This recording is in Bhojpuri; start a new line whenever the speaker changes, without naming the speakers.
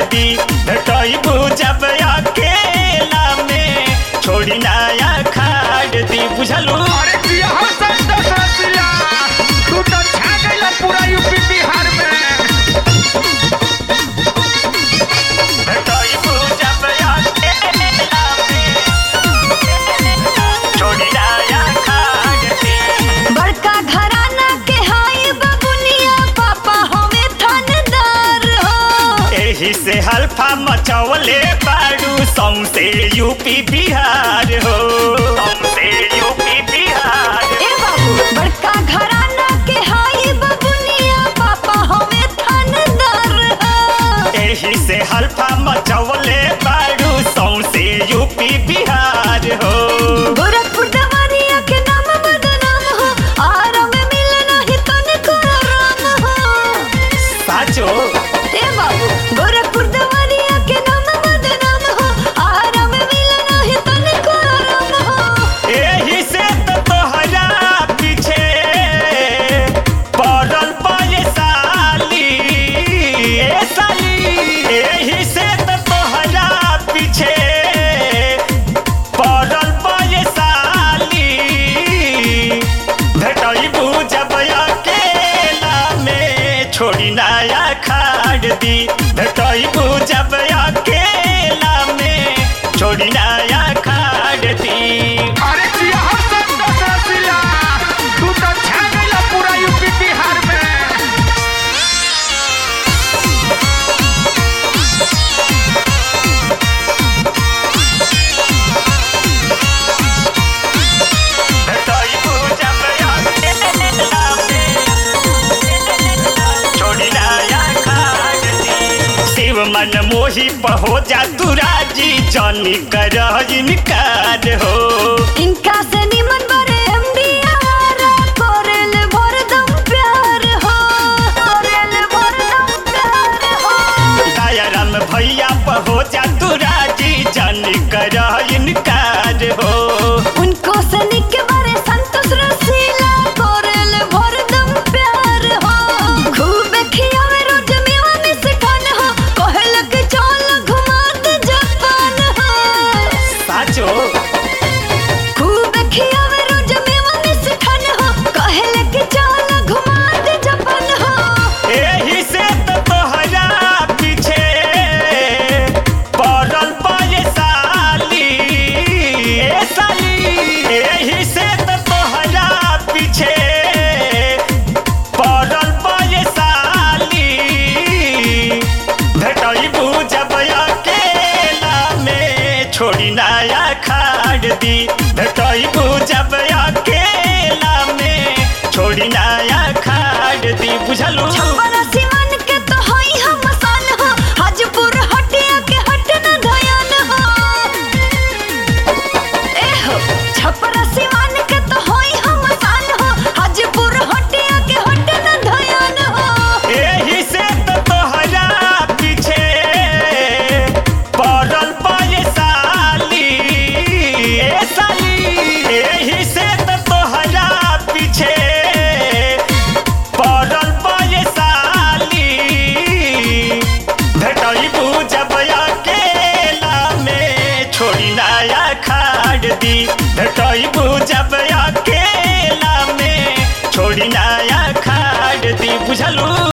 दी भेटैबू जब अकेला में छोड़ी नया खाड़ दी बुझलू
अरे जिया हो संतोष रसिया तू तो छा गइल पूरा यूपी बिहार में
भेटैबू जब अकेला में छोड़ी नया खाड़ दी
बड़का घराना के हाई बबुनिया पापा हमें थानेदार हो
एही से हल्फा मचवले बाड़ू सौसे यूपी बिहार हो सौसे यूपी बिहार
ए बाबू बड़का घराना के हाई बबुनिया पापा हमें थानेदार हो
एही से हल्फा मचवले बाड़ू सौसे यूपी बिहार हो
गोरखपुर दवानिया के नाम बदनाम हो आरा में मिले नहीं तनिको आराम हो
साचो
ए बाबू गोरखपुर दवानिया के नाम बदनाम हो आरा में मिले नहीं तनिको आराम हो
एही से तो तोहरा पीछे पड़ल पाए साली ए साली एही से तो तोहरा पीछे पड़ल पाए साली भेटैबू जब अकेला में छोड़ी नया खाड़ दी भेटैबू जब अकेला में छोड़ी नया खाड़ दी
अरे जिया हो संतोष रसिया तू तो छा गइल पूरा यूपी बिहार में
भेटैबू जब अकेला में छोड़ी नया खाड़ दी शिव मन मोही पहो जा तू राजी जनी कर इनकार हो
इनका से निमन बरे एमडी आवारा कोरेल भरदम प्यार हो कोरेल भरदम प्यार हो
दयाराम भैया पहो जा तू राजी जनी कर इनकार हो
उनको से निक बरे संतोष रसीला कोरेल भरदम प्यार हो खूब खियावे रोज मेवा में से खान हो कहल के चल घुमा दे जापान हो
साचो
खूब खियावे रोज मेवा में से खान हो कहल के चल घुमा दे जापान हो
एही से तो तोहरा पीछे पड़ल पाए साली ए साली एही से तो तोहरा पीछे पड़ल पाए साली भेटैबू जब अकेला में छोड़ी नया खाड़ दी भेटैबू जब अकेला में छोड़ी नया खाड़ दी बुझलू
छप्पन सिमन के तो होई हम सान हो हाजपुर हटिया के हट न धयान हो ए हो छप्पन सिमन के तो होई हम सान हो हाजपुर हटिया के हट न धयान हो
एही से तो तोहरा पीछे पड़ल पाए साली ए साली एही से तो तोहरा पीछे पड़ल पाए साली भेटैबू जब अकेला में छोड़ी नया खाड़ दी भेटैबू जब अकेला में छोड़ी नया खाड़ दी बुझलू